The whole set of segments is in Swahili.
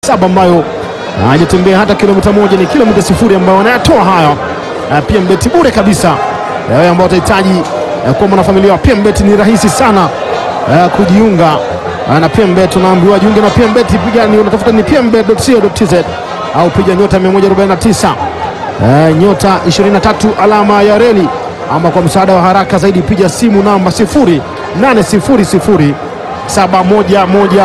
saba ambayo hajatembea hata kilomita moja, ni kilomita sifuri ambayo wanayatoa hayo. PMbet bure kabisa. Wewe ambao utahitaji kuwa mwanafamilia wa PMbet ni rahisi sana uh, kujiunga uh, na PMbet. Unaambiwa jiunge na PMbet, piga ni unatafuta ni pmbet.co.tz au piga nyota 149 uh, nyota 23 alama ya reli, ama kwa msaada wa haraka zaidi piga simu namba 0800 711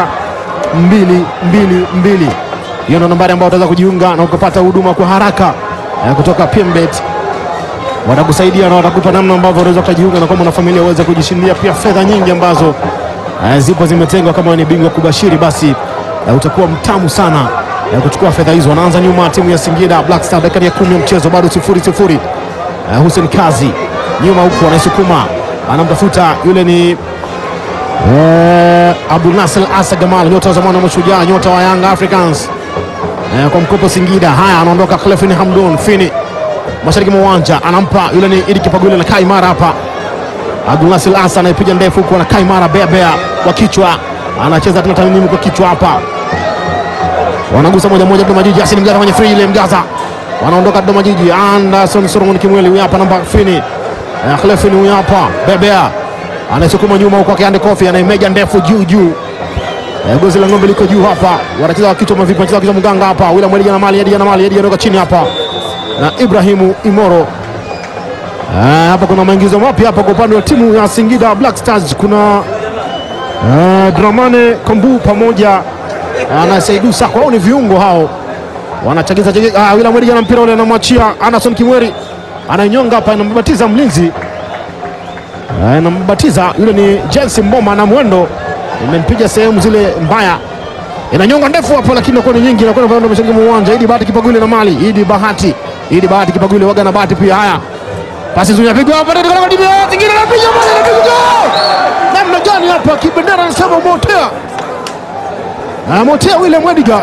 222 hiyo ndo nambari ambayo utaweza kujiunga na ukapata huduma kwa haraka eh, kutoka PMbet. Watakusaidia na watakupa namna ambavyo unaweza kujiunga na kwa mwanafamilia uweze kujishindia pia fedha nyingi ambazo eh, zipo zimetengwa. Kama ni bingwa kubashiri, basi eh, utakuwa mtamu sana eh, kuchukua fedha hizo. Wanaanza nyuma timu ya Singida Black Star, dakika ya kumi ya mchezo bado sifuri sifuri. Eh, Hussein Kazi nyuma huku anaisukuma, anamtafuta yule ni Eh, Abdul Nasser Asa Gamal, nyota wa zamani wa Mashujaa, nyota wa Young Africans eh, kwa mkopo Singida. Haya, anaondoka Clefin Hamdun Fini mashariki mwa uwanja, anampa yule ni Idi Kipagule na Kaimara hapa. Abdul Nasser Asa anaipiga ndefu huko na Kaimara bea bea kwa kichwa, anacheza tena tanimu kwa kichwa hapa, wanagusa moja moja. Dodoma Jiji, Yasin Mgaza kwenye free ile Mgaza, wanaondoka Dodoma Jiji. Anderson Solomon Kimweli huyu hapa, namba Fini eh, Clefin huyu hapa bea bea anaisukuma nyuma huko akiande kofi anaimeja ndefu juu juu. E, gozi la ng'ombe liko juu hapa, wanacheza kichwa mavipi, wanacheza kichwa mganga hapa. William Mwelija na mali Edia na mali Edia anatoka chini hapa na Ibrahimu Imoro. E, hapa kuna maingizo mapya hapa kwa upande wa timu ya Singida Black Stars. Kuna e, Dramane Kombu pamoja na Saidu Sako, hao ni viungo hao wanachagiza chagiza. Ah, William Mwelija na mpira ule anamwachia Anderson Kimweri, anainyonga hapa, inambatiza mlinzi nambatiza yule ni Jensi Mboma na mwendo imempiga sehemu zile mbaya, inanyonga ndefu hapo, lakini inakuwa ni nyingi, inakuwa inaenda mashariki mwa uwanja. Idi Bahati Kipagule na mali Idi Bahati, Idi Bahati Kipagule waga na Bahati pia. Haya, pasi nzuri inapigwa hapa, ndio kwa timu zingine, inapiga mali, inapiga namna gani hapa? Kibendera anasema motea na motea William Mwediga,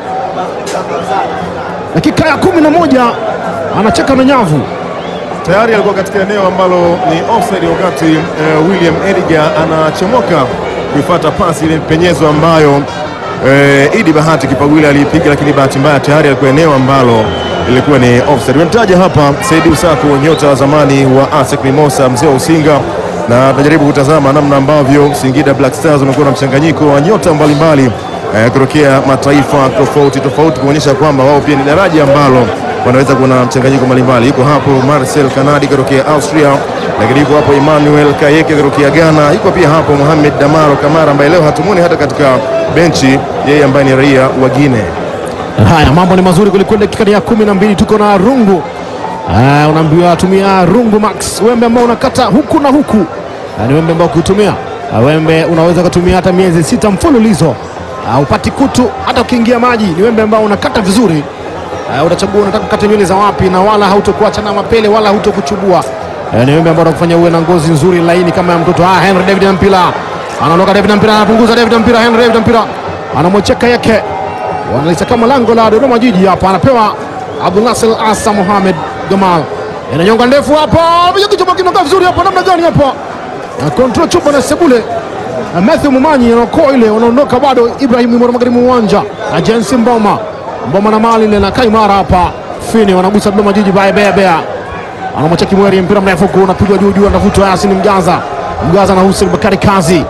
dakika ya kumi na moja anacheka na nyavu tayari alikuwa katika eneo ambalo ni offside wakati uh, William Edgar anachomoka kuifuata pasi ile penyezo ambayo uh, Idi Bahati Kipagwile aliipiga, lakini bahati mbaya tayari alikuwa eneo ambalo ilikuwa ni offside. Unataja hapa Saidi Usako, nyota wa zamani wa ASEC Mimosa, mzee wa Usinga, na tunajaribu kutazama namna ambavyo Singida Black Stars wamekuwa na mchanganyiko wa nyota mbalimbali uh, kutokea mataifa tofauti tofauti, kuonyesha kwamba wao pia ni daraja ambalo wanaweza kuwa na mchanganyiko mbalimbali. Yuko hapo Marcel Kanadi kutokea Austria, lakini yuko hapo Emmanuel Kayeke kutokea Ghana, yuko pia hapo Mohamed Damaro Kamara ambaye leo hatumuni hata katika benchi, yeye ambaye ni raia wa Guinea. Haya, mambo ni mazuri kwelikweli. Dakika ya kumi na mbili tuko na rungu. Uh, unaambiwa tumia rungu max, wembe ambao unakata huku na huku. Uh, ni wembe ambao ukiutumia uh, wembe unaweza kutumia hata miezi sita mfululizo uh, upati kutu hata ukiingia maji. Ni wembe ambao unakata vizuri Uh, utachagua unataka kukata nywele za wapi, na wala hautokuacha na mapele wala hautokuchubua. Uh, ni wembe ambao utakufanya uwe na ngozi nzuri laini kama ya mtoto. Ah, Henry David Mpira anaondoka, David Mpira anapunguza, David Mpira, Henry David Mpira anamwecheka yake, wanalisa kama lango la Dodoma Jiji hapa, anapewa Abdul Nasser Asa Mohamed Gamal, inanyonga ndefu hapa, kichwa kinakaa vizuri hapa, namna gani hapa, control chupa na sebule Matthew Mumanyi anaokoa ile, wanaondoka bado. Ibrahim Imoro magharibi uwanja na Jensi Mboma Mboma na mali ile na Kaimara hapa Fini wanagusa Dodoma Jiji baya bea bea, anamwacha Kimweri, mpira mrefu huko unapigwa juu juu, anavutwa Yasin Mgaza, Mgaza na Hussein Bakari Kazi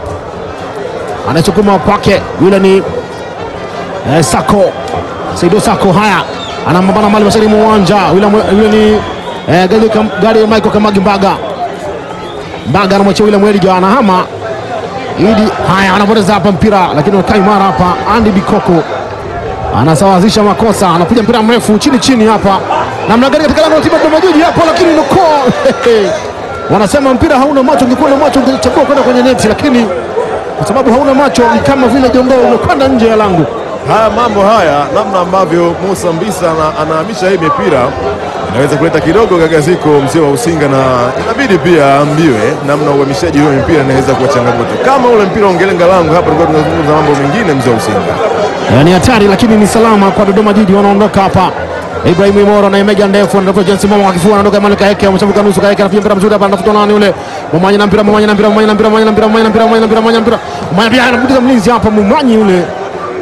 anachukuma kwake, yule ni eh, Sako Saido Sako. Haya, anambana mali mashariki mwa uwanja, yule ni eh, gari gari Michael Kamagi Mbaga Mbaga anamwachia yule Mweliga, anahama Idi. Haya, anapoteza hapa mpira, lakini Kaimara hapa Andy Bikoko anasawazisha makosa, anapiga mpira mrefu chini chini hapa, namna gani katika lango la timu ya Dodoma Jiji hapo, lakini noko wanasema mpira hauna macho. Ungekuwa na macho ungechagua kwenda kwenye neti, lakini kwa sababu hauna macho ni kama vile jongoo umekwenda nje ya lango. Haya mambo haya, namna ambavyo Musa Mbisa anahamisha hii mipira inaweza kuleta kidogo gagaziko mzee wa Usinga, na inabidi pia ambiwe namna uhamishaji huo mipira inaweza kuwa changamoto. Kama ule mpira ungelenga lango, hapa tulikuwa tunazungumza mambo mengine, mzee wa Usinga. Ni hatari lakini ni salama kwa Dodoma Jiji, wanaondoka hapa. Ibrahim Imoro na imeja ndefu anatoka Jensi Mama kwa kifua, anaondoka Emmanuel Kaeke, ameshambuka nusu. Kaeke anapiga mpira mzuri hapa, anatafuta nani yule Mumanya na mpira, Mumanya na mpira, Mumanya na mpira, Mumanya na mpira, Mumanya na mpira, Mumanya na mpira, Mumanya na mpira, Mumanya pia anampiga mlinzi hapa, Mumanyi yule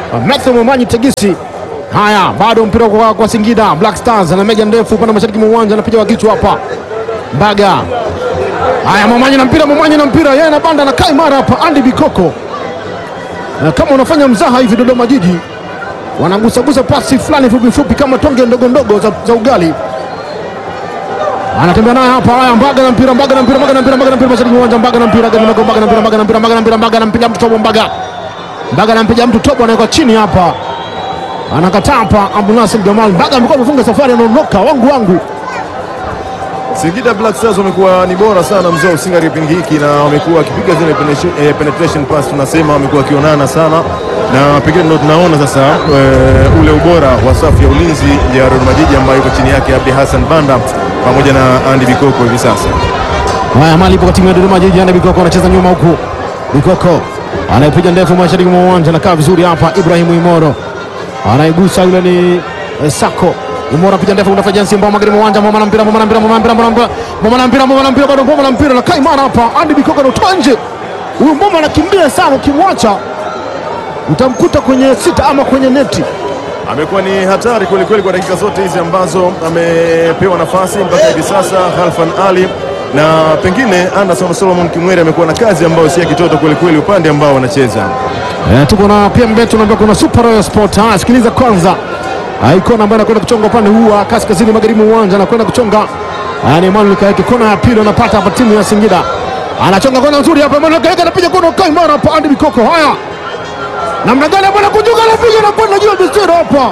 Matthew Mwamanyi Tegisi. Haya, bado mpira kwa, kwa Singida Black Stars na meja ndefu upande wa mashariki mwa uwanja, anapiga kwa kichwa hapa Mbaga. Haya, Mwamanyi na mpira, Mwamanyi na mpira, yeye na banda na kai mara hapa Andy Bikoko. Na kama unafanya mzaha hivi Dodoma Jiji wanagusagusa pasi fulani fupi fupi kama tonge ndogo ndogo za, za ugali. Anatembea naye hapa. Haya, Mbaga na mpira, Mbaga na mpira, Mbaga na mpira, Mbaga na mpira mashariki mwa uwanja, Mbaga na mpira, Mbaga na mpira, Mbaga na mpira, Mbaga na mpira, Mbaga na mpira, Mbaga na mpira, mtu tobo Mbaga. Mbaga anampiga mtu tobo, anaweka chini hapa, anakataa hapa. Abdulnasir Jamal Mbaga amekuwa amefunga safari, anaondoka wangu wangu. Singida Black Stars wamekuwa ni bora sana mzee usinga kipindi hiki na wamekuwa wakipiga zile penetration, eh, penetration pass tunasema wamekuwa wakionana sana na pengine ndio tunaona sasa eh, ule ubora wa safu ya ulinzi ya Dodoma Jiji ambayo iko chini yake Abdi Hassan Banda pamoja na Andy Bikoko hivi sasa. Haya, mali ipo kwa timu ya Dodoma Jiji. Anda Bikoko anacheza nyuma huku, Bikoko anayepiga ndefu mashariki mwa uwanja, anakaa vizuri hapa. Ibrahimu Imoro anaigusa, yule ni eh, Sako Imoro anapiga ndefu, unafanya jinsi mbao magari mwa uwanja, mama na mpira, mama na mpira, mama na mpira, mama na mpira, mama na mpira, mama na mpira, bado mama na mpira, na kai mara hapa. Andi Bikoko anatoa nje, huyu mboma anakimbia sana, ukimwacha utamkuta kwenye sita ama kwenye neti. Amekuwa ni hatari kweli kweli kwa dakika zote hizi ambazo amepewa nafasi mpaka hivi sasa Halfan Ali na pengine Anderson Solomon Kimweri amekuwa na kazi ambayo si ya kitoto kweli kweli upande ambao wanacheza. Eh, tuko na pia mbetu tunaambia kuna Super Royal Sport. Haya, sikiliza kwanza. Ah, Ikona ambaye anakwenda kuchonga upande huu wa kaskazini magharibi mwa uwanja anakwenda kuchonga. Ah, ni Emmanuel Kaeke kona ya pili anapata hapa timu ya Singida. Anachonga kona nzuri hapa Emmanuel Kaeke anapiga kona kai mara hapa Andy Bikoko. Haya. Namna gani bwana kujuka anapiga na kwenda juu ya bisira hapa.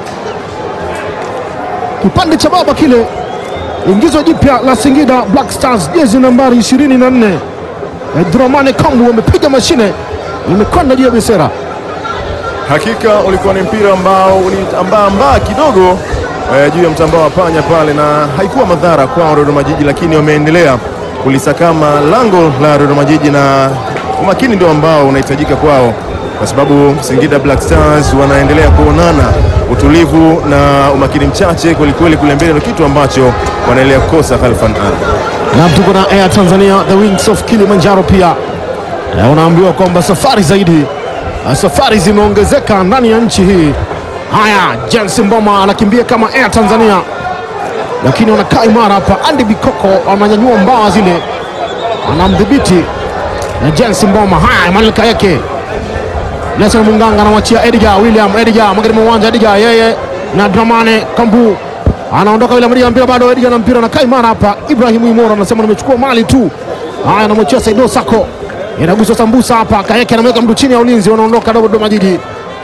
Kipande cha baba kile. Ingizo jipya la Singida Black Stars jezi nambari 24. Eh, Dramane Kambu wamepiga mashine imekwenda juu ya bisera. Hakika ulikuwa ni mpira ambao uliambaa mbaa kidogo eh, juu ya mtambao wa panya pale, na haikuwa madhara kwao Dodoma Jiji, lakini wameendelea kulisakama lango la Dodoma Jiji, na umakini ndio ambao unahitajika kwao, kwa sababu Singida Black Stars wanaendelea kuonana utulivu na umakini mchache kwelikweli kule mbele, ndio kitu ambacho wanaendelea kukosa Khalfan Ali. na tuko na Air Tanzania the Wings of Kilimanjaro pia Eh, unaambiwa kwamba safari zaidi eh, safari zimeongezeka ndani ya nchi hii. Haya, Jens Mboma anakimbia kama Air Tanzania, lakini wanakaa imara hapa. Andy Bikoko ananyanyua mbawa zile, anamdhibiti na Jens Mboma. Haya, Emmanuel Kayeke Nelson Munganga anamwachia Edgar William Edgar magharibi mwa uwanja Edgar yeye na Dramane Kambu anaondoka William Edgar mpira bado Edgar na mpira na kaimara hapa Ibrahim Imoro anasema nimechukua mali tu. Haya anamwachia Saido Sako. Inaguswa sambusa hapa Kayeke anamweka mtu chini ya ulinzi wanaondoka Dodoma Jiji.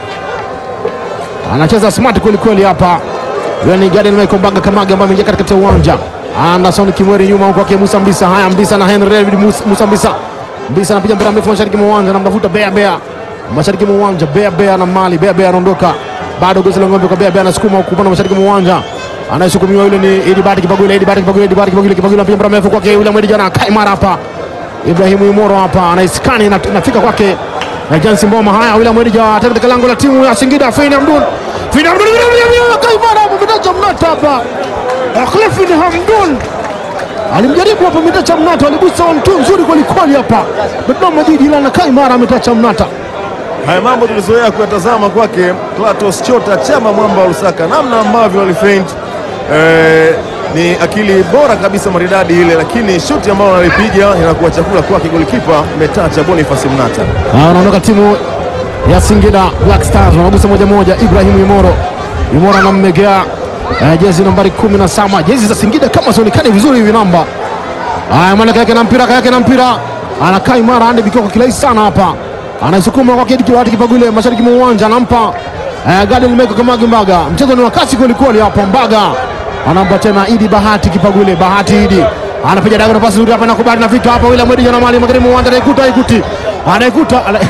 Anacheza smart kweli kweli hapa. Yule ni Gadiel Michael Mbaga Kamaga ambaye ameingia katikati ya uwanja. Anderson Kimweri nyuma huko kwa Musa Mbisa. Haya Mbisa na Henry David Musa, Musa Mbisa. Mbisa anapiga mpira mrefu mashariki mwa uwanja anamtafuta Bea Bea. Mashariki mwa uwanja Bea Bea na Mali. Bea Bea anaondoka. Bado gozi la ng'ombe kwa Bea Bea anasukuma huko upande wa mashariki mwa uwanja. Anayesukumiwa yule ni Idibati Kipagule, Idibati Kipagule, Idibati Kipagule, Kipagule anapiga mpira mrefu kwake yule Mwedi jana kai mara hapa. Ibrahimu Imoro hapa anaiskani na inafika kwake na Jansi Mboma. Haya William Mwedija tena katika lango la timu ya Singida Fein Hamdun. Fein Hamdun kai mara hapo mtacha mnata hapa. Khalifin Hamdun alimjaribu hapo mtacha mnata, aligusa mtu nzuri kweli kweli hapa. Dodoma Jiji ila na kai mara ametacha mnata. Haya mambo tulizoea kuyatazama kwake Klatos Chota Chama mwamba wa Lusaka, namna ambavyo walifeint eh, ni akili bora kabisa maridadi ile, lakini shuti ambayo analipiga inakuwa chakula kwake golikipa Metacha Boniface Mnata. Ah, Wanaondoka timu ya Singida Black Stars wanagusa moja moja. Ibrahim Imoro, Imoro anammegea eh, jezi nambari kumi na saba. Jezi za Singida kama zionekane vizuri hivi namba. Haya, mwana yake na mpira, yake na mpira, anakaa imara. Ande Bikoko kirahisi sana hapa, anasukuma kwa kidi kiwati Kipagule mashariki mwa uwanja, anampa eh, Gadiel Meko Kamagi Mbaga. Mchezo ni wa kasi kweli kweli hapa. Mbaga anampa tena Idi Bahati Kipagule, Bahati Idi anapiga daga na pasi nzuri hapa, nakubali nafika hapa. William Mwedi na mali magharibi mwa uwanja, anaikuta ikuti, anaikuta ana-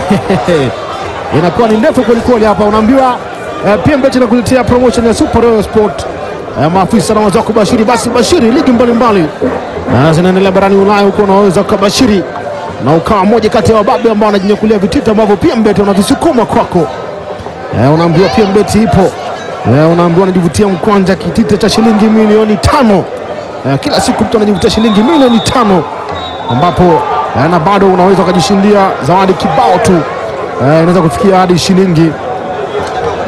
inakuwa ni ndefu kweli kweli hapa, unaambiwa eh, PMBet inakuletea promotion ya Super Royal Sport eh, maafisa na wazao kubashiri, basi bashiri ligi mbalimbali na zinaendelea barani Ulaya huko, unaweza ukabashiri na ukawa moja kati ya wababe ambao wanajinyakulia vitita ambavyo PMBet wanavisukuma kwako. Eh, unaambiwa PMBet ipo eh, unaambiwa unajivutia mkwanja kitita cha shilingi milioni tano eh, kila siku mtu anajivutia shilingi milioni tano ambapo eh, na bado unaweza ukajishindia zawadi kibao tu eh, inaweza kufikia hadi shilingi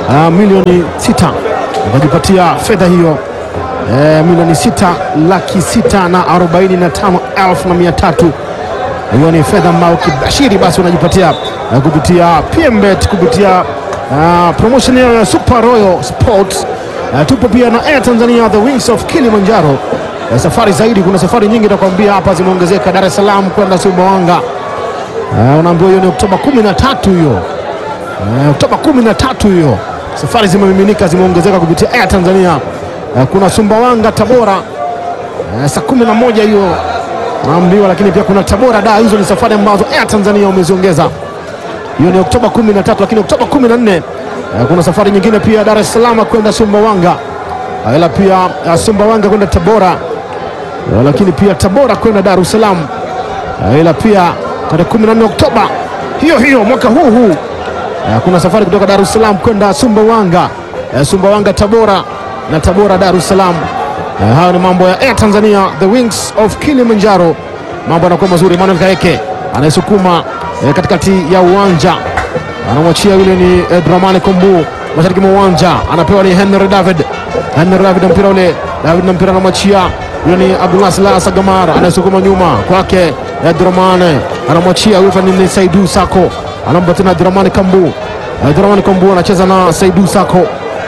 ah, milioni sita ukajipatia fedha hiyo eh, milioni sita laki sita na arobaini na tano elfu na mia tatu hiyo ni fedha ambayo kibashiri basi unajipatia uh, kupitia PMBet kupitia uh, promotion ya Super Royal Sports. Uh, tupo pia na Air Tanzania the Wings of Kilimanjaro. Uh, safari zaidi, kuna safari nyingi nakwambia hapa zimeongezeka, Dar es Salaam kwenda Sumbawanga. Uh, unaambiwa hiyo ni Oktoba 13 hiyo uh, Oktoba 13 hiyo, safari zimemiminika, zimeongezeka kupitia Air Tanzania. Uh, kuna Sumbawanga, Tabora uh, saa 11 hiyo naambiwa, lakini pia kuna Tabora da. Hizo ni safari ambazo Air Tanzania wameziongeza. Hiyo ni Oktoba 13, lakini Oktoba 14 eh, kuna safari nyingine pia Dar es Salaam kwenda Sumbawanga, Ah, ila pia ah, Sumbawanga kwenda Tabora, Ah, lakini pia Tabora kwenda Dar es Salaam, Ah, ila pia tarehe 14 Oktoba hiyo hiyo mwaka huu huu ah, kuna safari kutoka Dar es Salaam kwenda Sumbawanga, eh, Sumbawanga Tabora na Tabora Dar es Salaam. Eh, hayo ni mambo ya Air Tanzania, the wings of Kilimanjaro. Mambo yanakuwa mazuri. Emmanuel Kaeke anayesukuma eh, katikati ya uwanja anamwachia yule ni eh, Dramani Kombu mashariki mwa uwanja, anapewa ni Henry David. Henry David na mpira ule, David na mpira anamwachia yule ni Abdullah Salah Sagamar anayesukuma nyuma kwake eh, Dramani anamwachia yule ni Saidu Sako, anampa tena Dramani Kombu. Eh, Dramani Kombu anacheza na Saidu Sako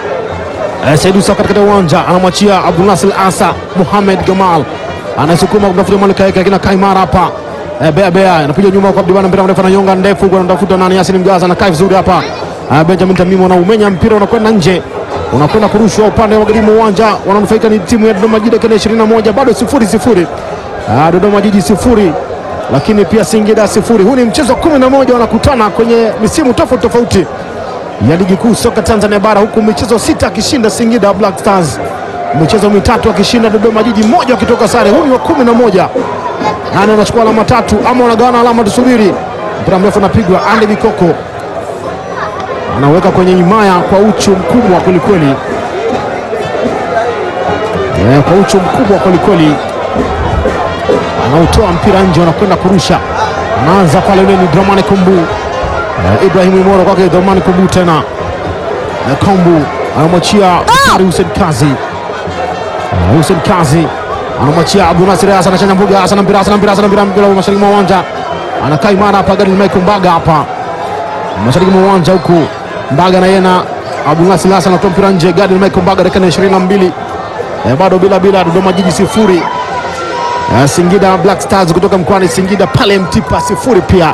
Eh, Saidu Saka katika uwanja anamwachia Abdulnasir Asa Muhamed Gamal anasukuma kumtafuta Malik Kaeke, lakini Kaimara hapa eh, Bea Bea anapiga nyuma kwa Abdibana, mpira mrefu ananyonga ndefu, huko anatafuta nani, Yasin Mgaza anakaa vizuri hapa eh, Benjamin Tamimu anaumenya mpira unakwenda nje, unakwenda kurushwa upande wa magharibi mwa uwanja. Wananufaika ni timu ya Dodoma Jiji dakika 21, bado sifuri sifuri. Ah, Dodoma Jiji sifuri lakini pia Singida sifuri. Huu ni mchezo wa 11 wanakutana kwenye misimu tofauti tofauti ya ligi kuu soka Tanzania bara, huku michezo sita akishinda Singida Black Stars, michezo mitatu akishinda Dodoma Jiji, mmoja wakitoka sare. Huu ni wa kumi na moja. Nani anachukua alama tatu ama wanagawana alama? Tusubiri. Mpira mrefu unapigwa, Andy Bikoko anaweka kwenye himaya kwa uchu mkubwa kwelikweli, Eh, kwa uchu mkubwa kwelikweli, anautoa mpira nje, wanakwenda kurusha. Anaanza pale, yule ni Dramani Kumbu Eh, Ibrahim Imoro kwake Dhamani Kombu tena Eh, Kombu anamwachia Bakari Hussein Kazi Eh, Hussein Kazi anamwachia Abdul Nasir Hassan anachanja mbuga Hassan mpira Hassan mpira Hassan mpira mpira mashariki mwa uwanja anakaa imara hapa Gadil Michael Mbaga hapa mashariki mwa uwanja huku Mbaga na yeye na Abdul Nasir Hassan anatoa mpira nje Gadil Michael Mbaga dakika ya 22 Eh, bado bila bila Dodoma Jiji sifuri Eh, Singida Black Stars kutoka mkoani Singida pale Mtipa sifuri pia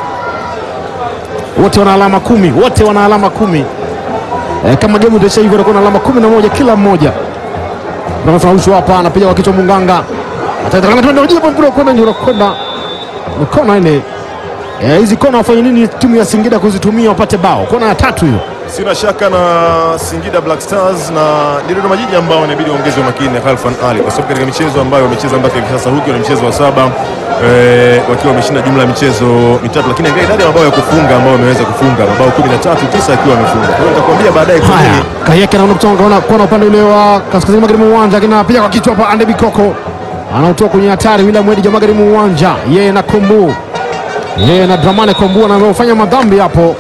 wote wana alama kumi, wote wana alama kumi. E, kama game itaisha hivyo watakuwa na alama kumi na moja kila mmoja. Narushwa hapa, anapiga kwa kichwa Munganga, atatakana twende ujibu mpira kwenda nje, unakwenda ni kona ile. Eh, hizi kona wafanye nini timu ya Singida kuzitumia wapate bao? Kona ya tatu hiyo. Sina shaka na Singida Black Stars na ni Dodoma Jiji ambao inabidi waongeze umakini na Khalfan Ali kwa sababu katika michezo ambayo wamecheza mpaka hivi sasa, huku ni mchezo wa saba eh, wakiwa wameshinda jumla ya michezo mitatu, lakini angalia idadi ya mabao ya kufunga ambao wameweza kufunga mabao 13, tisa akiwa amefunga. Kwa hiyo nitakwambia baadaye kwa Haya, nini Kayeke anaona kutoka kona, kona upande ule wa kaskazini magharibi mwa uwanja, lakini anapiga kwa kichwa hapa. Ande Bikoko anautoa kwenye hatari, William Wedi magharibi mwa uwanja, yeye na Kombu, yeye na Dramane Kombu anaofanya madhambi hapo.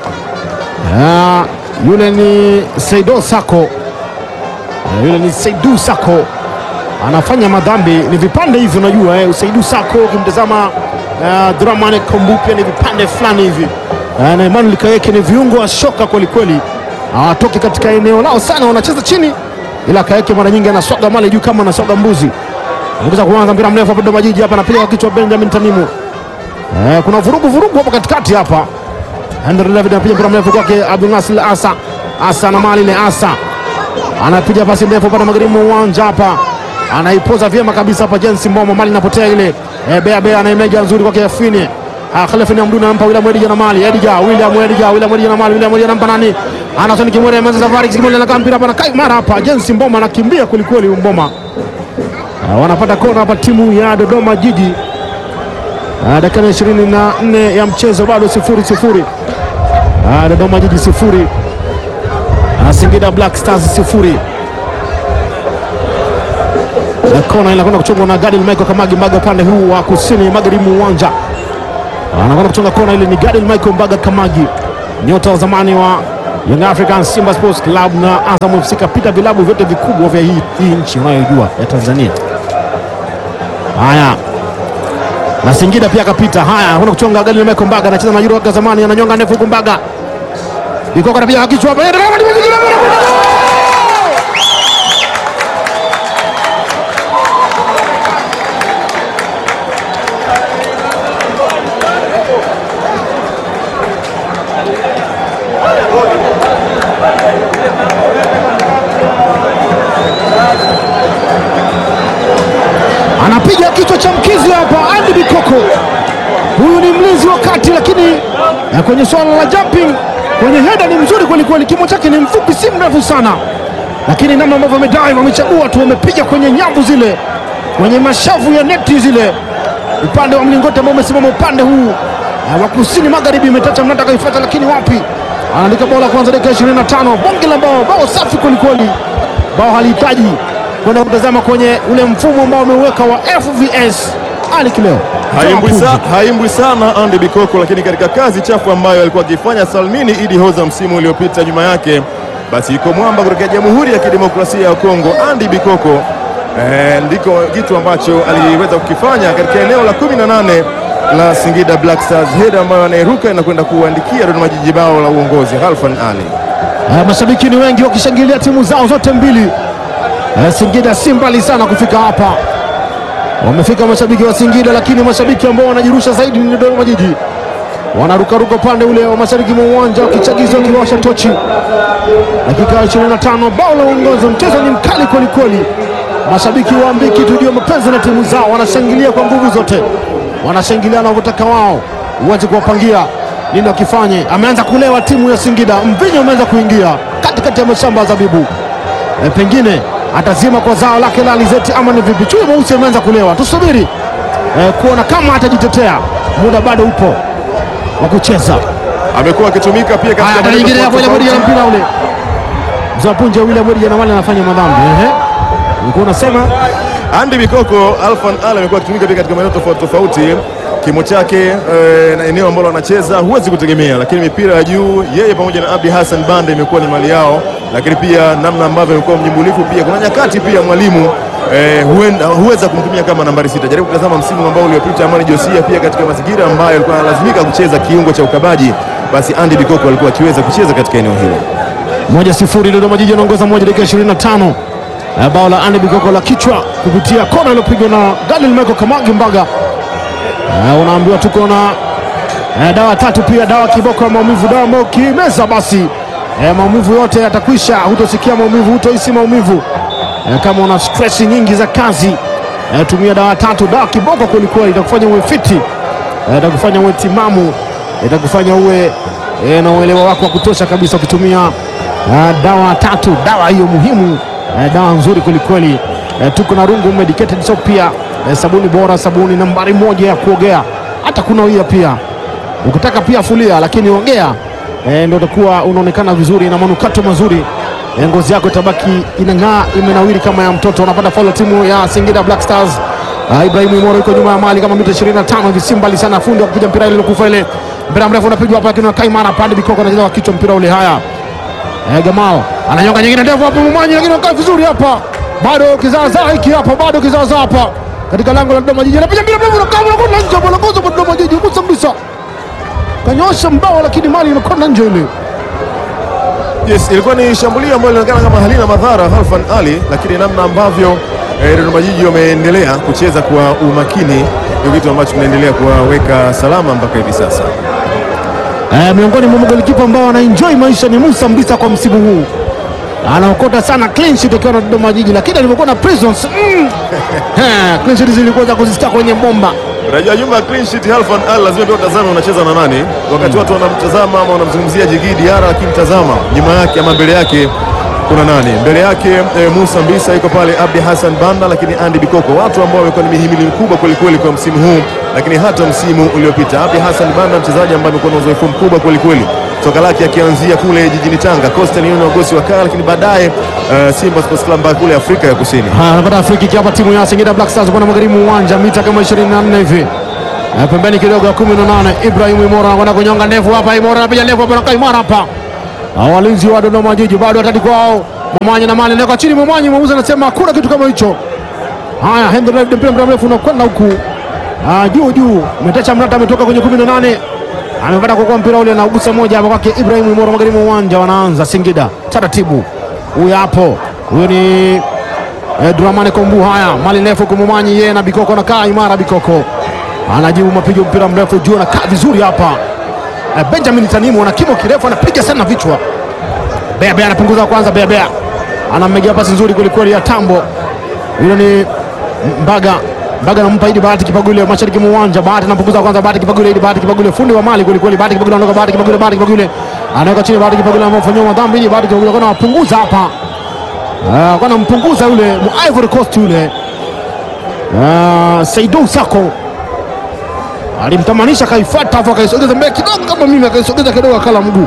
Ah, yule ni Saido Sako, Ah, yule ni Saidu Sako anafanya madhambi, ni vipande hivi, unajua eh, Saidu Sako ukimtazama uh, Dramane Kombu pia ni vipande fulani hivi Ah, na Emmanuel Kayeke ni viungo wa shoka kwelikweli, hawatoki katika eneo lao sana, wanacheza chini, ila Kayeke mara nyingi anaswaga mali juu kama anaswaga mbuzi. Anakuza kuanza mpira mrefu hapa Dodoma Jiji hapa, anapiga kwa kichwa Benjamin Tanimu. Eh, kuna vurugu vurugu hapa katikati hapa. Henry David anapiga mpira mrefu kwake Abdul Nasir Asa. Asa na mali ile Asa. Anapiga pasi ndefu pale magharibi mwa uwanja hapa. Anaipoza vyema kabisa hapa Jensi Mboma, mali inapotea ile. Eh, Bea Bea anaimeja nzuri kwake Yafini. Ah, Khalifa ni Amduna anampa William Edija na mali. Edija, William Edija, William Edija na mali. William Edija anampa nani? Anasoni Kimwere ameanza safari Kimwere anakaa mpira hapa na kai mara hapa. Jensi Mboma anakimbia kweli kweli Mboma. Ah, wanapata kona hapa timu ya Dodoma Jiji. Ah, dakika ya ishirini na nne ya mchezo bado sifuri sifuri. Ah, Dodoma Jiji sifuri. Ah, Singida Black Stars sifuri. Na kona inakwenda kuchongwa na Gadil Michael Kamagi Mbaga upande huu wa kusini magharibi mwa uwanja. Anakwenda kuchonga kona ile ni Gadil Michael Mbaga Kamagi, nyota wa zamani wa Young Africans, Simba Sports Club na Azam FC kapita vilabu vyote vikubwa vya hii, hii nchi unayojua ya Tanzania. Haya, na Singida pia kapita. Haya, kuna kuchonga gari na Michael Mbaga anacheza na Juro wa zamani, ananyonga ndefu huku Mbaga Bikoko anapiga kichwa hapa. anapiga kichwa cha mkizi hapa. Andy Bikoko huyu ni mlinzi wa kati, lakini na kwenye swala la jumping kwenye heda ni mzuri kwelikweli. Kimo chake ni mfupi, si mrefu sana, lakini namna ambavyo amedive, wamechagua tu, wamepiga kwenye nyavu zile, kwenye mashavu ya neti zile, upande wa mlingoti ambao umesimama upande huu wa kusini magharibi. Imetacha mnata akaifuata, lakini wapi, anaandika bao la kwanza dakika 25. Bonge la bao, bao safi kwelikweli, bao halihitaji kwenda kutazama kwenye ule mfumo ambao ameuweka wa FVS. Ali Kileo Haimbwi sa, haimbwi sana Andy Bikoko, lakini katika kazi chafu ambayo alikuwa akifanya Salmini Idi Hoza msimu uliopita nyuma yake, basi iko mwamba kutoka Jamhuri ya Kidemokrasia ya Kongo. Andy Bikoko eh, ndiko kitu ambacho aliweza kukifanya katika eneo la 18 la Singida Black Stars, heda ambayo anairuka inakwenda kuandikia Dodoma Jiji bao la uongozi. Halfan Ali Uh, mashabiki ni wengi wakishangilia timu zao zote mbili. Uh, Singida si mbali sana kufika hapa, wamefika mashabiki wa Singida, lakini mashabiki ambao wanajirusha zaidi ni Dodoma Jiji, wanarukaruka upande ule wa mashariki mwa uwanja wakichagiza, wakiwasha tochi. Dakika ya 25, bao la uongozi. Mchezo ni mkali kwelikweli, mashabiki wa Mbiki tujue mapenzi na timu zao, wanashangilia kwa nguvu zote, wanashangilia wanavyotaka wao, uweze kuwapangia nini wakifanye. Ameanza kulewa timu ya Singida, mvinyo umeanza kuingia katikati ya mashamba ya zabibu. E, pengine atazima kwa zao lake la alizeti ama ni vipi? Chui mweusi ameanza kulewa, tusubiri e, kuona kama atajitetea. Muda bado upo wa kucheza. amekuwa akitumika pia katika Haya, maeneo nyingine hapo ile tofauti bodi ya mpira ule mzapunja ule bodi ya wale anafanya madhambi. Ehe, ulikuwa unasema Andy Bikoko Alfan Ali amekuwa akitumika pia katika maeneo tofauti tofauti. Kimo chake eh, na eneo ambalo anacheza huwezi kutegemea, lakini mipira ya juu yeye pamoja na Abdi Hassan Bande imekuwa ni mali yao, lakini pia namna ambavyo amekuwa mnyumbulifu pia, kuna nyakati pia mwalimu eh, huenda huweza kumtumia kama nambari sita. Jaribu kutazama msimu ambao uliopita Amani Josia pia katika mazingira ambayo alikuwa analazimika kucheza kiungo cha ukabaji, basi Andy Bikoko alikuwa akiweza kucheza katika eneo hilo. moja sifuri Dodoma Jiji anaongoza moja dakika 25. Eh, bao la Andy Bikoko la kichwa kupitia kona iliyopigwa na Daniel Michael Kamagi Mbaga. Eh, unaambiwa tuko na eh, dawa tatu pia, dawa kiboko ya maumivu, dawa ambayo ukimeza basi eh, maumivu yote yatakwisha, hutosikia maumivu, hutohisi maumivu. Eh, kama una stress nyingi za kazi eh, tumia dawa tatu, dawa kiboko kwelikweli, itakufanya uwe fiti eh, itakufanya uwe timamu, itakufanya uwe eh, na uelewa wako wa kutosha kabisa ukitumia eh, dawa tatu, dawa hiyo muhimu eh, dawa nzuri kwelikweli. Eh, tuko na Rungu Medicated Soap pia eh, sabuni bora, sabuni nambari moja ya kuogea, hata kunawia pia ukitaka pia fulia, lakini ongea eh, ndio utakuwa unaonekana vizuri na manukato mazuri eh, ngozi yako itabaki inang'aa imenawiri kama ya mtoto. Unapata faulu timu ya Singida Black Stars. Uh, Ibrahim Imoro yuko nyuma ya mali kama mita 25 hivi, si mbali sana. Fundi wakupiga mpira ile ilokufa ile, mpira mrefu unapigwa hapa, lakini Kaimara pande Bikoko anacheza kwa kichwa mpira ule. Haya, eh, Gamao ananyonga nyingine ndefu hapo Mumwanyi, lakini wakaa vizuri hapa, bado kizaazaa hiki hapa, bado kizaazaa hapa katika lango la Dodoma Jiji, anapiga mpira mrefu unakaa unakwenda nje, bwana gozo kwa Dodoma Jiji kusa kabisa, kanyosha mbao, lakini mali inakwenda nje ile. Yes, ilikuwa ni shambulio ambalo linaonekana kama halina madhara Halfan Ali, lakini namna ambavyo eh, Dodoma Jiji wameendelea kucheza kwa umakini ndio kitu ambacho kinaendelea kuwaweka salama mpaka hivi sasa. Eh, miongoni mwa magolikipa ambao wanaenjoy maisha ni Musa Mbisa kwa msimu huu, anaokota sana clean sheet akiwa na Dodoma Jiji, lakini alivyokuwa na Prisons mm, eh, clean sheet zilikuwa za kuzisikia kwenye bomba. Unajua nyuma ya clean sheet Halfan Ali lazima pia utazame unacheza na nani, wakati watu wanamtazama ama wanamzungumzia Jigi Diarra, lakini tazama nyuma yake ama mbele yake kuna nani? Mbele yake eh, Musa Mbisa yuko pale, Abdi Hassan Banda, lakini Andy Bikoko, watu ambao wamekuwa ni mihimili mkubwa kweli kweli kwa msimu huu, lakini hata msimu uliopita. Abdi Hassan Banda mchezaji ambaye amekuwa na uzoefu mkubwa kweli kweli, soka lake akianzia kule jijini Tanga Coastal Union wagosi wa kaya, lakini baadaye eh, Simba Sports Club mpaka kule Afrika ya Kusini. Haya, anapata free kick hapa timu ya Singida Black Stars kwa magharibi mwa uwanja mita kama 24 hivi. Eh, pembeni kidogo ya 18 Ibrahim Imora anakwenda kunyonga ndefu hapa, Imora anapiga ndefu hapa na Kaimara hapa. Hao walinzi wa Dodoma Jiji bado hatari kwao. Momanyi na mali ndeka chini, Momanyi mwamuzi anasema hakuna kitu kama hicho. Haya, Henry David mpira mrefu mrefu unakwenda huku Ah, juu juu, Metacha Mrata ametoka kwenye 18 amepata kwa mpira ule na ugusa moja hapa kwake Ibrahim Moro magharibi mwa uwanja, wanaanza Singida taratibu. Huyu hapo, huyo ni eh, Dramane Kombu. Haya, mali ndefu kumumanyi yeye na Bikoko anakaa imara. Bikoko anajibu mapigo, mpira mrefu juu, anakaa vizuri hapa. Eh, Benjamin Tanimu ana kimo kirefu, anapiga sana vichwa. Bea Bea anapunguza kwanza, Bea Bea anammegia pasi nzuri kwelikweli ya tambo. Hilo ni Mbaga Mbaga anampa Idi Bahati Kipagule mashariki mwa uwanja. Bahati anapunguza kwanza, Bahati Kipagule, Idi Bahati Kipagule, fundi wa mali kweli kweli. Bahati Kipagule anaondoka, Bahati Kipagule, Bahati Kipagule anaweka chini, Bahati Kipagule anafanywa madhambi. Idi Bahati Kipagule kana wapunguza hapa, ah, kana mpunguza yule mu Ivory Coast yule, ah, Seydou Sako alimtamanisha, kaifuata hapo, akaisogeza mbele kidogo kama mimi, akaisogeza kidogo, akala mguu.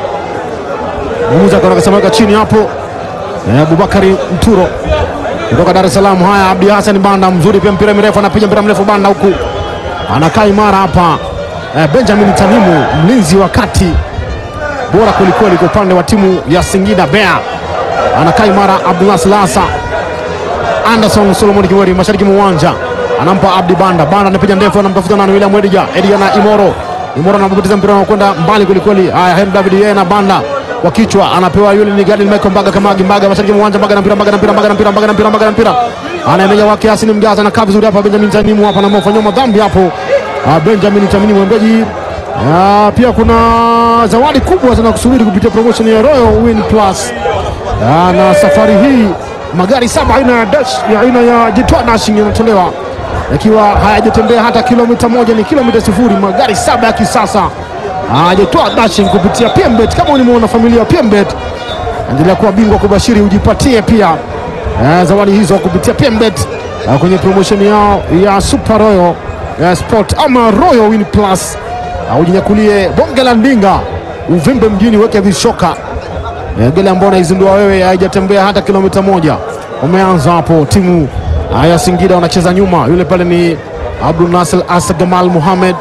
Mwamuzi akaona akasema weka chini hapo. Eh, Abubakari Mturo kutoka Dar es Salaam. Haya, Abdi Hassan Banda mzuri pia, mpira mirefu, anapiga mpira mrefu Banda huku anakaa imara hapa. Eh, Benjamin Tanimu mlinzi wa kati bora kwelikweli kwa upande wa timu ya Singida Bea, anakaa imara. Abdullah Silasa Anderson Solomon Kiweri mashariki mwa uwanja anampa Abdi Banda. Banda anapiga ndefu, anamtafuta nani? William Edija. Edija na Imoro. Imoro anapoteza mpira unakwenda mbali kwelikweli. Haya, Henry David yeye na Banda kwa kichwa anapewa yule ni Gadi Michael Mbaga Kamagi Mbaga mashariki mwa uwanja Mbaga na mpira Mbaga na mpira Mbaga na mpira Mbaga na mpira Mbaga na mpira anaendelea wake Hassan Mgaza anakaa vizuri hapa Benjamin Tanimu hapa anamfanyia madhambi hapo Ah, Benjamin Tanimu mwembeji Ah, pia kuna zawadi kubwa zinakusubiri kupitia promotion ya Royal Win Plus Ah, na safari hii magari saba aina ya dash ya aina ya Jitwa Dashing yanatolewa yakiwa hayajatembea hata kilomita moja, ni kilomita sifuri. Magari saba ya kisasa hajatoa dashing kupitia PMBet. Kama ni mwana familia wa PMBet, endelea kuwa bingwa kubashiri, ujipatie pia eh, zawadi hizo kupitia PMBet eh, kwenye promotion yao ya Super Royal eh, Sport ama Royal Win Plus. Uh, ujinyakulie bonge la ndinga uvimbe mjini, weke vishoka eh, gele ambao unaizindua wewe, haijatembea hata kilomita moja. Umeanza hapo, timu ah, ya Singida wanacheza nyuma, yule pale ni Abdul Nasir Asa Gamal Muhamed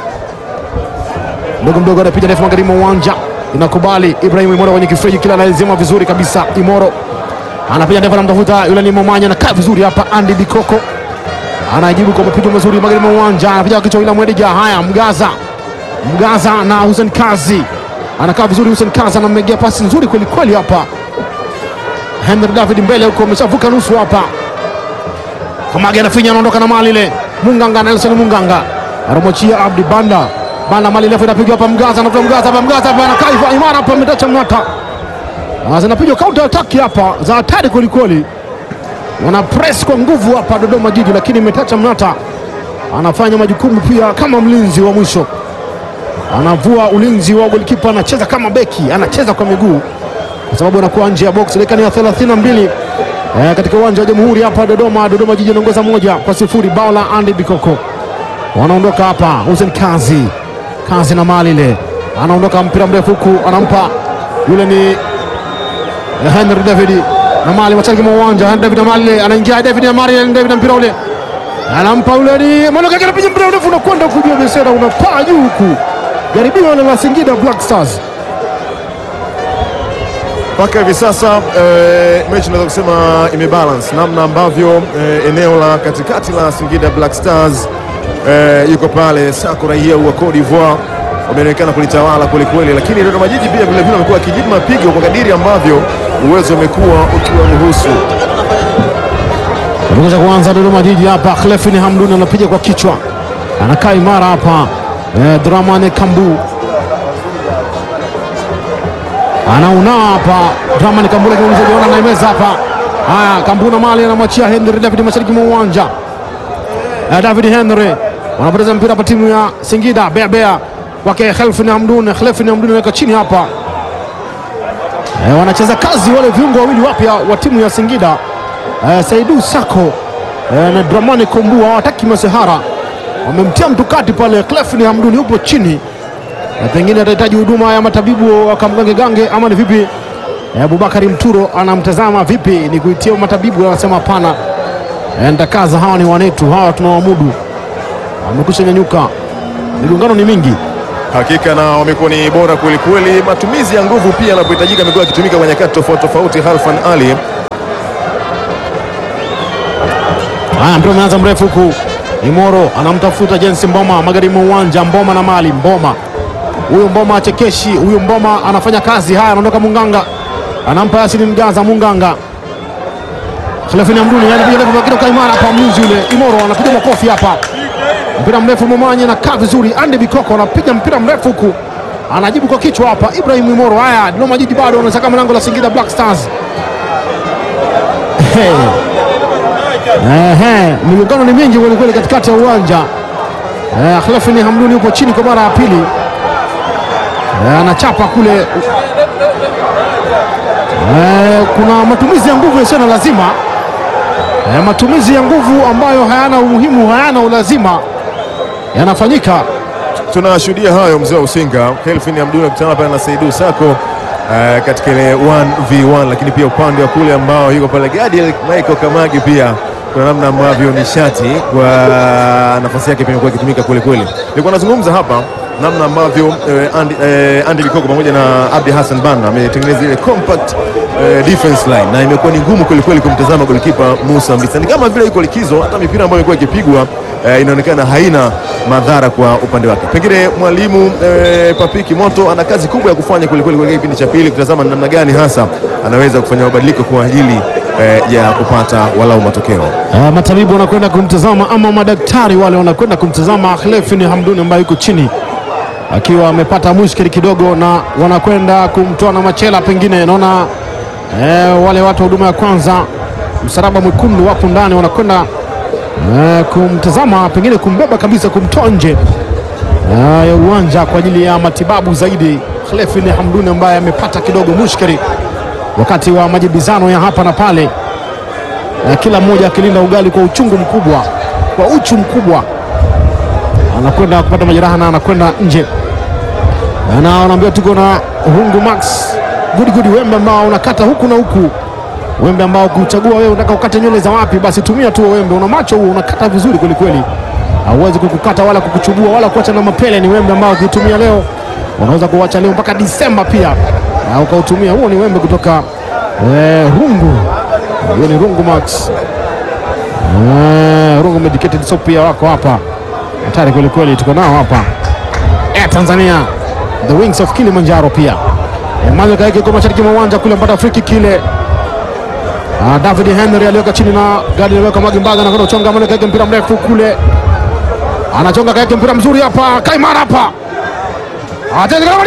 mdogo mdogo anapiga ndefu magharibi mwa uwanja, inakubali Ibrahim Imoro kwenye kifreji kila analizima vizuri kabisa. Imoro anapiga ndefu, anamtafuta yule ni Momanya, anakaa vizuri hapa. Andy Bikoko anajibu kwa mapigo mazuri magharibi mwa uwanja, anapiga kwa kichwa ila Mwedija. Haya, Mgaza Mgaza na Hussein Kazi anakaa vizuri. Hussein Kazi anamegea pasi nzuri kweli kweli hapa. Henry David mbele huko, ameshavuka nusu hapa. Kamage anafinya, anaondoka na mali ile. Munganga Nelson Munganga anamochia Abdi Banda Banda mali ndefu inapigwa hapa, Mgaza anafuta Mgaza hapa, Mgaza hapa anakaa hivyo imara hapa, ametacha Mnata Ah, zinapigwa counter attack hapa za hatari kwelikweli, wana press kwa nguvu hapa Dodoma Jiji, lakini imetacha Mnata anafanya majukumu pia kama mlinzi wa mwisho, anavua ulinzi wa golikipa, anacheza kama beki, anacheza kwa miguu kwa sababu anakuwa nje ya box. Dakika ni ya 32 eh, katika uwanja wa Jamhuri hapa Dodoma. Dodoma Jiji anaongoza moja kwa sifuri, bao la Andy Bikoko. Wanaondoka hapa, Hussein Kazi Kazi na mali ile, anaondoka mpira mrefu huku, anampa yule ni Henry David na mali mashariki mwa uwanja. Henry David na mali ile, anaingia David na mali Henry David na mpira ule anampa yule ni Manoka, anapiga mpira mrefu unakwenda huku juu ya besera, unapaa juu huku, jaribio la Singida Black Stars mpaka hivi sasa eh, mechi naweza kusema imebalance namna ambavyo eh, eneo la katikati la Singida Black Stars eh, yuko pale Sako raia wa Cote d'Ivoire wameonekana kulitawala kwelikweli, lakini Dodoma Jiji pia vilevile wamekuwa wakijibu mapigo kwa kadiri ambavyo uwezo umekuwa ukiwaruhusu. Kutoka kuanza Dodoma Jiji hapa, Khlefin Hamdun anapiga kwa kichwa, anakaa imara hapa. Eh, Dramane Kambu anaunaa hapa, Dramane Kambu lakini mchezaji anaimeza hapa. Haya, Kambu na mali anamwachia Henry David mashariki mwa uwanja. Eh, David Henry wanapoteza mpira hapa, timu ya Singida bea bea kwake Khlefin Hamdun. Khlefin Hamdun anaweka chini hapa. Eh, wanacheza kazi wale viungo wawili wapya wa timu ya Singida eh, Saidu Sako eh, na Dramani Kombu hawataki masehara, wamemtia mtu kati pale. Clefni Hamduni yupo chini na pengine atahitaji huduma ya matabibu wakamgange gange ama ni vipi? Eh, Abubakari Mturo anamtazama vipi, ni kuitia matabibu, anasema hapana, eh, ndakaza, hawa ni wanetu, hawa tunawamudu. Amekwisha nyanyuka, migongano ni mingi Hakika na wamekuwa ni bora kweli kweli. Matumizi ya nguvu pia yanapohitajika amekuwa akitumika kwa nyakati tofauti tofauti. Halfan Ali Haya, mpira umeanza mrefu huku, Imoro anamtafuta Jensi Mboma magharibi mwa uwanja. Mboma na mali Mboma, huyu Mboma achekeshi, huyu Mboma anafanya kazi. Haya, anaondoka Munganga, anampa Yasini Mgaza. Munganga Khalefini Amduni anapiga lefu lakini kwa imara hapa, mlinzi yule Imoro anapiga makofi hapa, mpira mrefu Momanye na kaa vizuri. Andy Bikoko anapiga mpira mrefu huku, anajibu kwa kichwa hapa, Ibrahim Imoro. Haya, Dodoma Jiji bado anasaka mlango la Singida Black Stars. Hey. Ehe, migongano ni mingi kweli kweli katikati ya uwanja. Eh, Khalefini Hamduni yupo chini kwa mara ya pili. Eh, anachapa kule. Eh, kuna matumizi ya nguvu yasiyo na lazima. Eh, matumizi ya nguvu ambayo hayana umuhimu, hayana ulazima yanafanyika. tunashuhudia hayo, mzee wa Usinga Kelvin Abdul akutana pale na Saidu Sako uh, katika ile 1v1, lakini pia upande wa kule ambao yuko pale Gadiel Michael Kamagi pia kuna namna ambavyo nishati kwa nafasi yake pia imekuwa ikitumika kweli kweli. Nilikuwa nazungumza hapa namna ambavyo eh, Andy, eh, Andy Bikoko pamoja na Abdi Hassan Banda ametengeneza ile compact eh, defense line na imekuwa ni ngumu kweli kweli kumtazama golikipa Musa Mbisa. Ni kama vile yuko likizo, hata mipira ambayo imekuwa ikipigwa eh, inaonekana haina madhara kwa upande wake. Pengine mwalimu eh, Papiki Moto ana kazi kubwa ya kufanya kweli kweli kwa kipindi cha pili, kutazama namna gani hasa anaweza kufanya mabadiliko kwa ajili eh, ya kupata walau matokeo. Uh, matabibu wanakwenda kumtazama ama madaktari wale wanakwenda kumtazama Khalefini Hamduni ambaye yuko chini akiwa amepata mushkili kidogo, na wanakwenda kumtoa na machela. Pengine naona eh, wale watu wa huduma ya kwanza msalaba mwekundu wapo ndani, wanakwenda eh, kumtazama, pengine kumbeba kabisa, kumtoa nje eh, ya uwanja kwa ajili ya matibabu zaidi. Khalefini Hamduni ambaye amepata kidogo mushkili wakati wa majibizano ya hapa na pale na kila mmoja akilinda ugali kwa uchungu mkubwa, kwa uchu mkubwa, anakwenda kupata majeraha na anakwenda nje, na wanaambia tuko na Rungu Max gudi gudi, wembe ambao unakata huku na huku, wembe ambao kuchagua wewe unataka ukate nywele za wapi, basi tumia tu wembe. Una macho huo, unakata vizuri kweli kweli, hauwezi kukukata wala kukuchubua wala kuacha na mapele. Ni wembe ambao ukiutumia leo unaweza kuacha leo mpaka Disemba pia na ukautumia. Huo ni wembe kutoka eh, Rungu hiyo ni Rungu Max. Eh, Rungu Medicated Soap pia wako hapa, hatari kweli kweli, tuko nao hapa Air Tanzania, the wings of Kilimanjaro pia. Emmanuel Kaeke kwa mashariki mwa uwanja kule mpata friki kile. Ah, David Henry aliweka chini na gari aliweka Magi Mbaga na kwenda kuchonga Emmanuel Kaeke mpira mrefu kule. Anachonga Kaeke mpira mzuri hapa, Kaimara hapa. Atende kama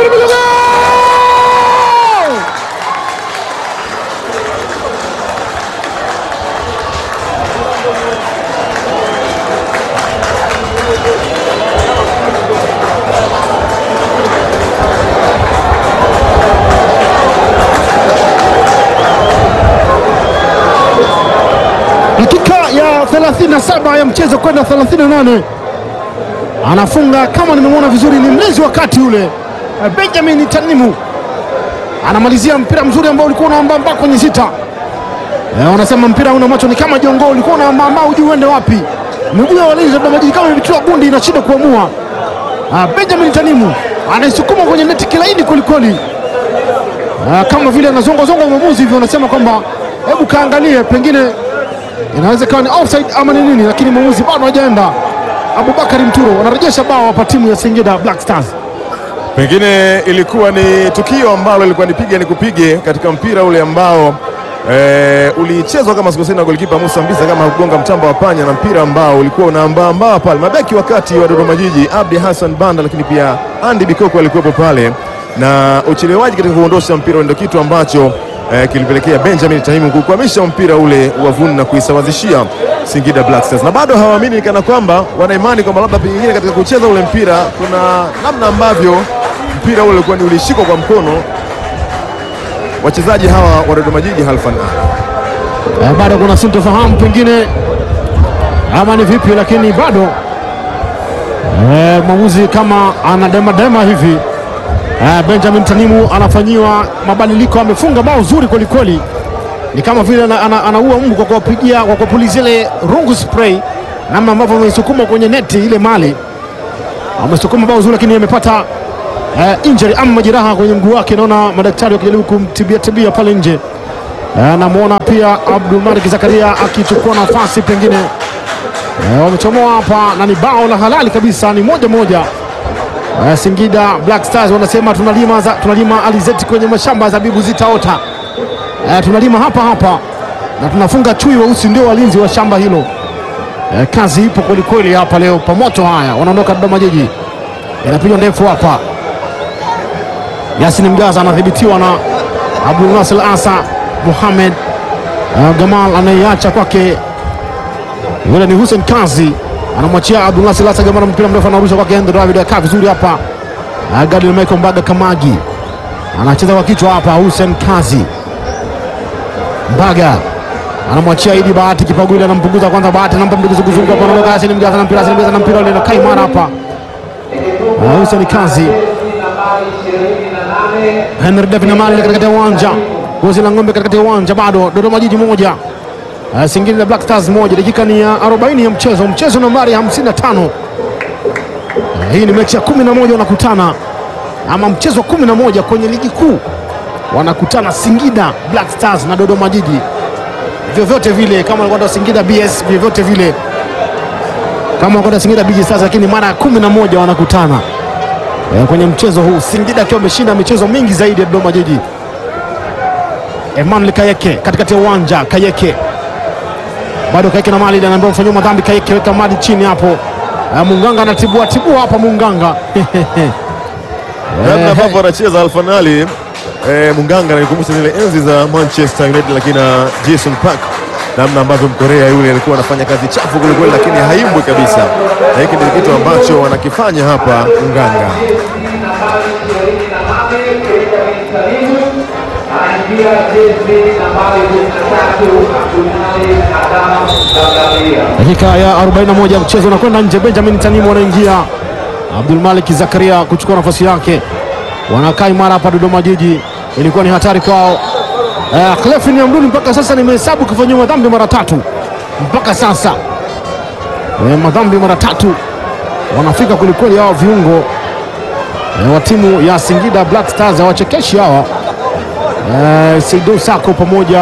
dakika ya 37 ya mchezo kwenda 38 anafunga kama nimemwona vizuri, ni mlezi wa kati yule eh, Benjamin Tanimu anamalizia mpira mzuri ambao ulikuwa unaambamba kwenye sita. Eh, wanasema mpira una macho ni kama jongo, ulikuwa unaambamba hujui uende wapi. Miguu ya walinzi wa Dodoma Jiji kama imetiwa bundi, inashindwa kuamua. Ah, Benjamin Tanimu anaisukuma kwenye neti kilaini kwelikweli, Ah, kama vile anazongozonga mwamuzi hivyo, anasema kwamba hebu kaangalie, pengine inaweza ikawa ni offside ama ni nini, lakini mwamuzi bado hajaenda. Abubakari Mturo anarejesha bao hapa timu ya Singida Black Stars. Pengine ilikuwa ni tukio ambalo ilikuwa nipige ni kupige katika mpira ule ambao e, ulichezwa kama sikosei na golikipa Musa Mbisa kama kugonga mtamba wa panya, na mpira ambao ulikuwa unaambaambaa pale. Mabeki wakati wa Dodoma Jiji Abdi Hassan Banda, lakini pia Andy Bikoko alikuwepo pale, na uchelewaji katika kuondosha mpira ndio kitu ambacho e, kilipelekea Benjamin Tanimu kukwamisha mpira ule wavuni na kuisawazishia Singida Black Stars, na bado hawaamini kana kwamba wana imani kwamba labda pengine katika kucheza ule mpira kuna namna ambavyo mpira ule ulikuwa ni ulishikwa kwa mkono wachezaji hawa wa Dodoma Jiji Halfan Ali. Eh, bado kuna sintofahamu pengine ama ni vipi, lakini bado eh, mwamuzi kama anademadema hivi eh, Benjamin Tanimu anafanyiwa mabadiliko, amefunga bao zuri kwelikweli, ni kama vile ana- ana- anaua mbu kwa kuwapigia kwa kuwapulizia ile rungu spray, namna ambavyo ameisukuma kwenye neti ile mali amesukuma bao zuri, lakini amepata eh, injury ama majeraha kwenye mguu wake. Naona madaktari wakijaribu kumtibia tibia pale nje. Eh, namwona pia Abdul Malik Zakaria akichukua nafasi pengine. Eh, wamechomoa hapa na ni bao la halali kabisa, ni moja moja. Eh, Singida Black Stars wanasema tunalima, za, tunalima alizeti kwenye mashamba ya zabibu zitaota. Eh, tunalima hapa hapa na tunafunga chui weusi, ndio walinzi wa shamba hilo. Eh, kazi ipo kwelikweli hapa leo, pamoto haya wanaondoka Dodoma Jiji, inapigwa ndefu hapa. Yasin Mgaza anadhibitiwa na Abdul Nasir Asa Muhamed uh, Gamal anaiacha kwake, yule ni Hussein Kazi anamwachia Abdul Nasir Asa Gamal, mpira mrefu anarusha kwake Endo David, akaa vizuri hapa. Uh, Gadil Michael Mbaga Kamagi anacheza kwa kichwa hapa. Hussein Kazi Mbaga anamwachia Idi Bahati Kipagwili, anampunguza kwanza Bahati, anampa mduguzuguzungu hapa, anaondoka Yasin Mgaza na mpira, Yasin Mgaza na mpira ule na kaimara hapa. Uh, Hussein Kazi Henry David Namali katikati ya uwanja, gozi la ng'ombe katikati ya uwanja, bado Dodoma Jiji moja uh, Singida Black Stars moja. Dakika ni ya 40 ya mchezo, mchezo nambari 55. Uh, hii ni mechi ya 11 wanakutana, ama mchezo wa 11 kwenye ligi kuu wanakutana Singida Black Stars na Dodoma Jiji. Vyovyote vile kama walikuwa Singida BS, vyovyote vile kama walikuwa Singida BG Stars, lakini mara ya 11 wanakutana E, kwenye mchezo huu Singida akiwa ameshinda michezo mingi zaidi ya Dodoma Jiji. Emmanuel Kayeke katikati ya uwanja, Kayeke bado Kayeke na mali anaambiwa mfanyia madhambi. Kayeke weka mali chini hapo. E, Munganga anatibua tibua hapa Munganga namna ambavyo anacheza Alfanali eh, Munganga ananikumbusha zile enzi za Manchester United, lakini na Jason Park, namna ambavyo Mkorea yule alikuwa anafanya kazi chafu kwelikweli, lakini haimbwi kabisa, na hiki ndio kitu ambacho wanakifanya hapa Munganga. dakika ya 41 ya mchezo unakwenda nje. Benjamin Tanimu anaingia, Abdul Malik Zakaria kuchukua nafasi yake, wanakaa imara hapa Dodoma Jiji. Ilikuwa ni hatari kwao. Uh, Clefin Amduni mpaka sasa nimehesabu kufanyiwa madhambi mara tatu mpaka sasa e, madhambi mara tatu wanafika kwelikweli hawa viungo e, wa timu ya Singida Black Stars hawachekeshi hawa e, Seidu Sako pamoja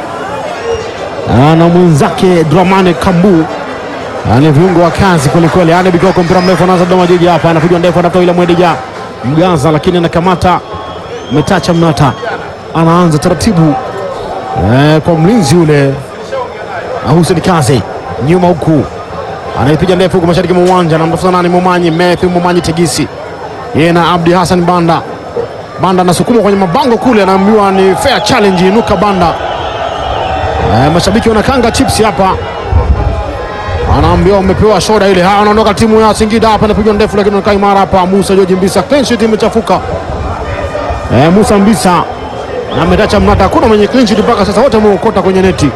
na mwenzake Dramane Kambu ni viungo wa kazi kwelikweli. Ane Bikoko mpira mrefu anaanza Dodoma Jiji hapa, anapigwa ndefu, anatafuta ile Mwedeja Mgaza, lakini anakamata Metacha Mnata, anaanza taratibu e, kwa mlinzi ule Hussein Kazi nyuma huku anaipiga ndefu huku mashariki mwa uwanja, anamtafuta nani? Momanyi Matthew Momanyi Tegisi, yeye na Abdi Hassan Banda. Banda anasukuma kwenye mabango kule, anaambiwa ni fair challenge, inuka Banda. E, mashabiki wanakanga chips hapa, anaambiwa umepewa shoda ile. Haya, anaondoka timu ya Singida hapa, anapigwa ndefu, lakini anakaa imara hapa. Musa George Mbisa, clean sheet imechafuka. E, Musa Mbisa na Metacha Mnata, hakuna mwenye clean sheet mpaka sasa, wote wameokota kwenye neti.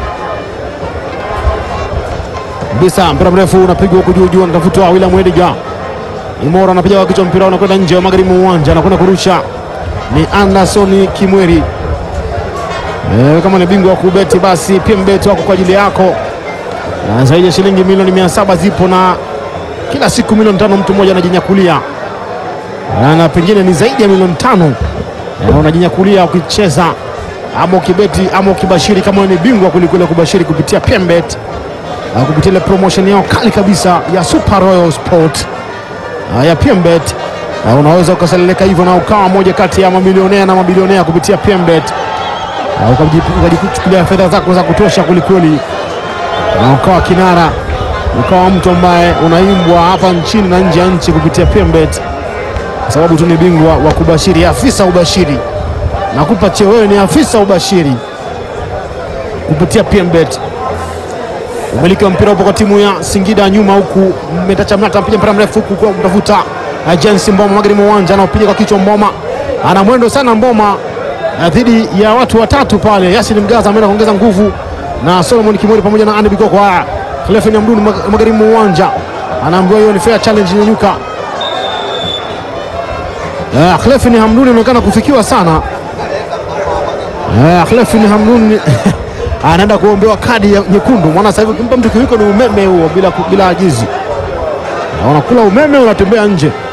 Mbisa mpira mrefu unapigwa huku juu juu, anatafutwa William Edgar Imora, anapiga kwa kichwa, mpira unakwenda nje wa magharibi mwa uwanja, anakwenda kurusha ni Anderson Kimweri. E, kama ni bingwa wa kubeti basi PMBet wako kwa ajili yako, na zaidi ya shilingi milioni mia saba zipo na kila siku milioni tano mtu mmoja anajinyakulia, na pengine ni zaidi ya milioni tano e, unajinyakulia ukicheza ama ukibeti ama ukibashiri, kama ni bingwa kulikule kubashiri kupitia PMBet uh, kupitia ile promotion yao kali kabisa ya Super Royal Sport uh, ya PMBet uh, unaweza ukasaleleka hivyo na ukawa moja kati ya mamilionea na mabilionea kupitia PMBet uh, ukajichukulia fedha zako za kutosha kwelikweli, na ukawa kinara, ukawa mtu ambaye unaimbwa hapa nchini na nje ya nchi kupitia PMBet, kwa sababu tu ni bingwa wa kubashiri, afisa ubashiri. Nakupa cheo, wewe ni afisa ubashiri kupitia PMBet. Umiliki wa mpira upo kwa timu ya Singida nyuma, huku Metacha Mnata anapiga mpira mrefu huku kwa kutafuta Jensi Mboma magharibi mwa uwanja, anaopiga kwa kichwa Mboma, ana mwendo sana Mboma dhidi ya watu watatu pale. Yasin Mgaza ameenda kuongeza nguvu na Solomon Kimori pamoja na Andy Bikoko. Haya, Clefin Amduni magharibi mwa uwanja anaambiwa hiyo ni fair challenge, nyanyuka. Uh, Clefin Hamduni anaonekana kufikiwa sana. Uh, Clefin Hamduni anaenda kuombewa kadi ya nyekundu, maana sasa hivi kimpa mtu kiwiko ni umeme huo, bila, bila ajizi. Unakula umeme unatembea nje.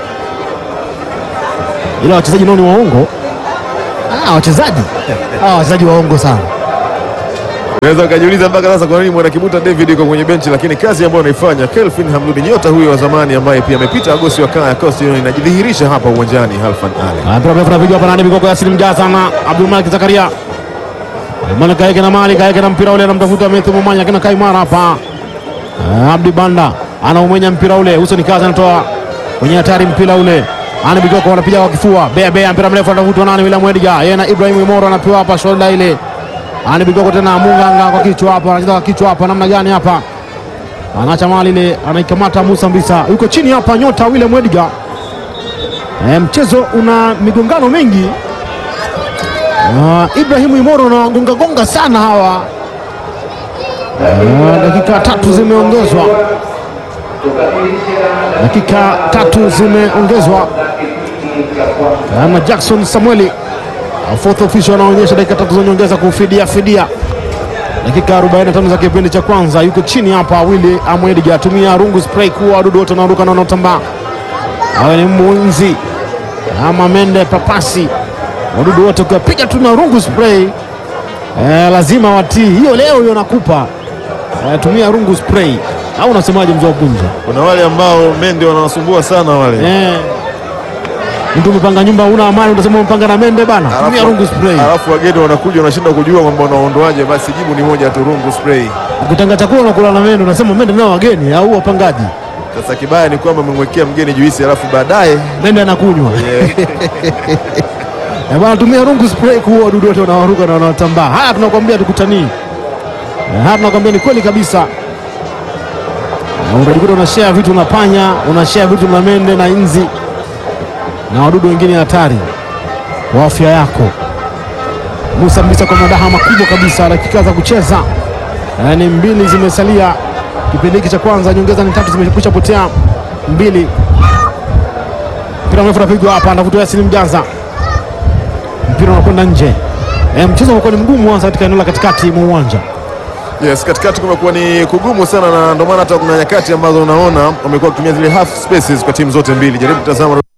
ila wachezaji nao ni waongo. Ah, wachezaji ah, wachezaji waongo sana. Unaweza ukajiuliza mpaka sasa kwa nini mwanakibuta David yuko kwenye benchi, lakini kazi ambayo anaifanya Kelvin Hamduni, nyota huyo wa zamani ambaye pia amepita Agosti wa Kaya Coast Union, inajidhihirisha hapa uwanjani. Halfan Ali Ah, mpira mrefu unapigwa hapa nani, mikoko ya Salim Mjaza na Abdul Malik Zakaria. Malik kaeke na mali kaeke na mpira ule, anamtafuta Methu Momanya kina Kaimara hapa. Ah, Abdi Banda anaumenya mpira ule, uso ni kazi, anatoa kwenye hatari mpira ule. Ani Bigoko wanapiga kwa kifua, bea bea, mpira mrefu anatafutwa nani, William Edgar yeye na Ibrahim Imoro anapewa hapa shoulder ile. Ani Bigoko tena Munganga kwa kichwa hapa, anacheza kwa kichwa hapa, namna gani hapa? Anaacha mali ile, anaikamata Musa Mbisa, yuko chini hapa, nyota William Edgar. E, mchezo una migongano mingi. Uh, Ibrahimu Imoro na gonga gonga sana hawa. Uh, dakika tatu zimeongezwa, dakika tatu zimeongezwa Uh, na Jackson Samueli uh, fourth official anaonyesha dakika tatu za nyongeza kufidia fidia dakika 45 za kipindi cha kwanza. Yuko chini hapa Willy Amwediga atumia rungu spray kuwa wadudu wote wanaruka na wanaotambaa awe ni mwinzi ama mende papasi, wadudu wote ukiwapiga tu na rungu spray eh, lazima watii. Hiyo leo hiyo nakupa eh, tumia rungu spray, au unasemaje mzee wa Kunja? kuna wale ambao mende wanawasumbua sana wale Eh, mtu umepanga nyumba una amani, utasema umepanga na mende bana, tumia rungu spray. alafu wageni wanakuja wanashindwa kujua kwamba unaondoaje, basi jibu ni moja tu, rungu spray. Ukitanga chakula unakula na mende, unasema mende nao wageni au wapangaji, Sasa kibaya ni kwamba umemwekea mgeni juisi, alafu baadaye mende anakunywa Eh, bwana tumia rungu spray kuua wadudu wote wanaoruka na wanaotambaa. Haya tunakwambia tukutanii. Eh, Haya tunakwambia ni kweli kabisa. Eh, Unajikuta unashare vitu na panya, unashare vitu na mende na inzi na wadudu wengine hatari kwa afya yako. Musa Mbisa kwa madaha makubwa kabisa, dakika za kucheza eh, ni mbili zimesalia kipindi hiki cha kwanza, nyongeza ni tatu zimekwisha potea mbili. Mpira mrefu unapigwa hapa, anavutia Yasin Mjaza mpira unakwenda nje. E, mchezo umekuwa ni mgumu hasa katika eneo la katikati mwa uwanja. Yes, katikati kumekuwa ni kugumu sana, na ndio maana hata kuna nyakati ambazo unaona wamekuwa wakitumia zile half spaces kwa timu zote mbili. Jaribu kutazama